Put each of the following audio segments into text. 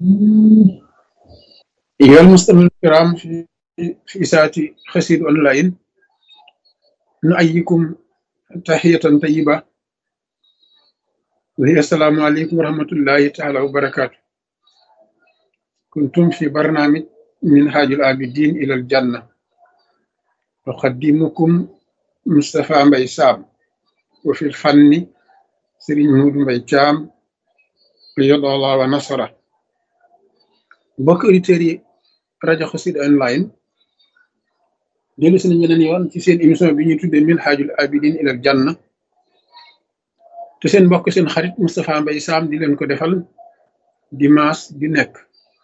أيها المستمعون الكرام في في إذاعة قصيدة أونلاين نؤيكم تحية طيبة وهي السلام عليكم ورحمة الله تعالى وبركاته كنتم في برنامج منهاج العابدين إلى الجنة أقدمكم مصطفى مبي سام وفي الفن سيرين مود مبي جام يد الله ونصره mbokk auditeurs yi rajo Xassida online dellu si nañ beneen yoon ci seen émission bi ñuy tuddee Minhajul Abidin ilal Janna te seen mbokk seen xarit Moustapha Mbaye Sam di leen ko defal dimanche di nekk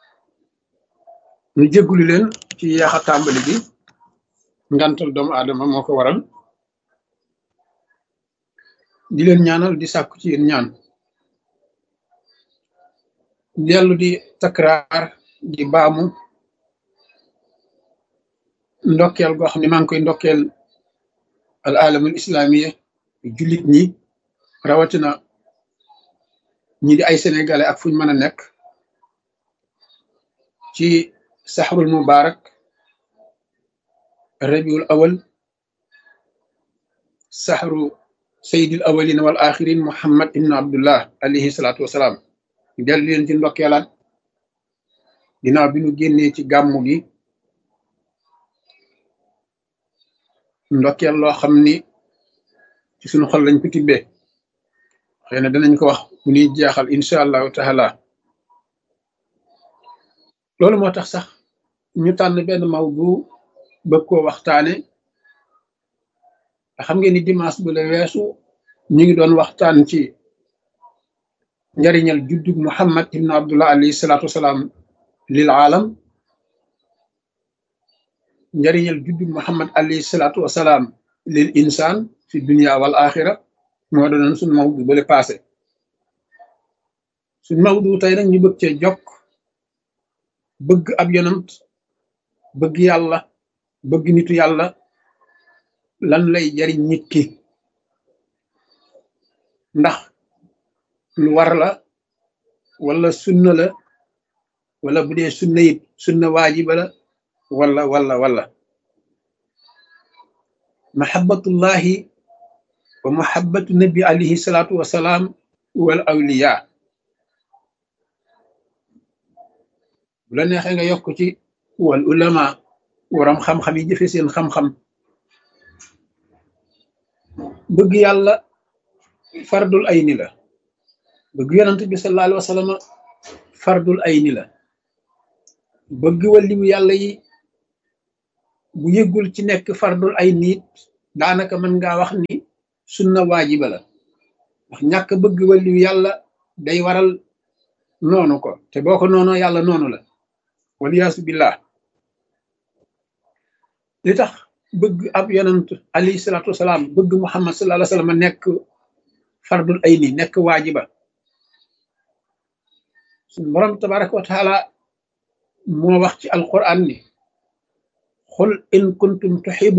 ñu jéggulu leen ci yaax a tàmbali bi ngantal doomu aadama moo ko waral di leen ñaanal di sàkku ci yéen ñaan dellu di takraar di baamu ndokkeel goo xam ne maa ngi koy ndokkeel al alamul islamiya jullit ñi rawatina ñi di ay sénégalais ak fuñ mën a nekk ci saxrul mubarak rabiul awal saxru sayyidil awalin wal axirin muhammad ibn abdullah alayhi salaatu wasalaam dellu leen ci ndokkeelaat ginnaaw bi ñu génnee ci gàmmu gi ndokkeel loo xam ni ci suñu xol lañ ko tibbee xëy na danañ ko wax bu ñuy jeexal incha allahu taala loolu moo tax sax ñu tànn benn mawdu bëgg koo waxtaane xam ngeen ni dimanche bu la weesu ñu ngi doon waxtaan ci njariñal juddug muhammad ibn abdullah alayhi salaatu wasalaam lil aalam njariñal juddug muhammad alayhi salaatu wasalaam lil insaan fi dunia wal axira moo doonoon suñ mawdu bale passé suñ mawdu tey nag ñu bëgg cee jokk bëgg ab yonant bëgg yàlla bëgg nitu yàlla lan lay jariñ nit ki ndax lu war la wala sunna la wala bu dee sunna it sunna waajiba la wala wala wala mahabbatullahi wa mahabbatu nabi alayhi salaatu wasalaam wal awliya bu la neexee nga yokk ci wal ulama waram xam-xam yi jëfe seen xam-xam bëgg yàlla fardul ayni la bëgg yonant bi sallallahu alayhi wa sallam fardul ayni la bëgg waliyu yàlla yi bu yëggul ci nekk fardul ay niit daanaka mën ngaa wax ni sunna waajiba la ndax ñàkk bëgg waliyu yàlla day waral noonu ko te boo ko noonoo yàlla noonu la waliyaasu billah li tax bëgg ab yonant alayhi salaatu wasalaam bëgg muhammad sallallahu alayhi wa sallam nekk fardul ay ni nekk waajiba suñu borom tabaraka wa taala moo wax ci alquran ni xul in kuntum tuxibu